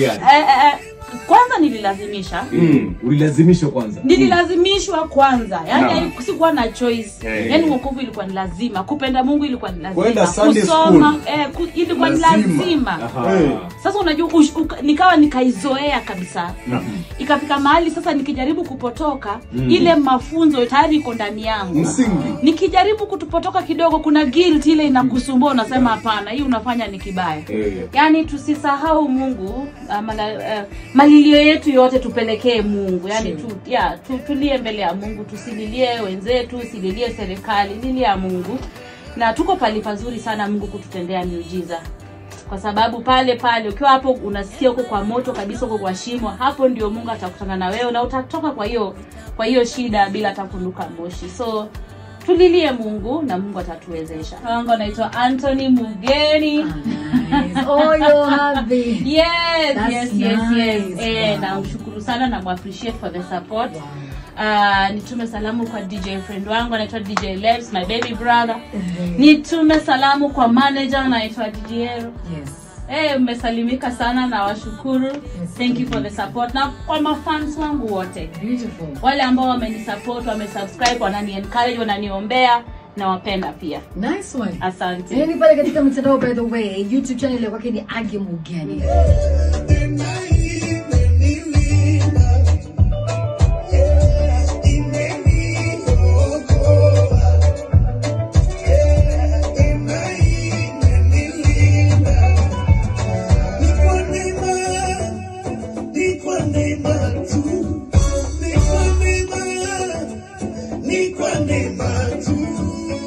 Ukakubaliana. eh, eh, eh, kwanza nililazimisha Mm, ulilazimishwa kwanza. nililazimishwa kwanza yani Naam. haiku- sikuwa na choice Eh. yani wokovu ilikuwa ni lazima kupenda mungu ilikuwa ni lazima Kwenda Sunday kusoma school. eh, ku, ilikuwa ni Lazima. lazima Aha. Eh. sasa unajua ush, uka, nikawa nikaizoea kabisa Naam. ikafika mahali sasa nikijaribu kupotoka ile mafunzo tayari iko ndani yangu Msingi. nikijaribu kutupotoka kidogo kuna guilt ile inakusumbua unasema hapana hii unafanya ni kibaya Eh. yaani tusisahau mungu uh, mala, uh, malilio yetu yote tupelekee mungu yaani tu, ya, tu, tulie mbele ya mungu tusililie wenzetu sililie serikali lilia mungu na tuko pali pazuri sana mungu kututendea miujiza kwa sababu pale pale ukiwa hapo unasikia uko kwa moto kabisa uko kwa shimo hapo ndio mungu atakutana na wewe na utatoka kwa hiyo kwa hiyo shida bila hata kunuka moshi so tulilie mungu na mungu atatuwezesha wangu anaitwa anthony mugeni Nice. Oh, you're happy. yes That's yes yes yes nice. eh Wow. namshukuru sana na appreciate for the support Uh, nitume salamu kwa dj friend wangu anaitwa dj Lebs, my baby brother nitume salamu kwa manager anaitwa djero Yes. Eh, mmesalimika sana na washukuru thank you for the support na kwa mafans wangu wote Beautiful. wale ambao wamenisupport wamesubscribe wanani encourage wananiombea nawapenda pia Nice one. asante Yaani pale katika mitandao by the way, YouTube channel ya kwake ni Age Mugeni. Ni kwa neema tu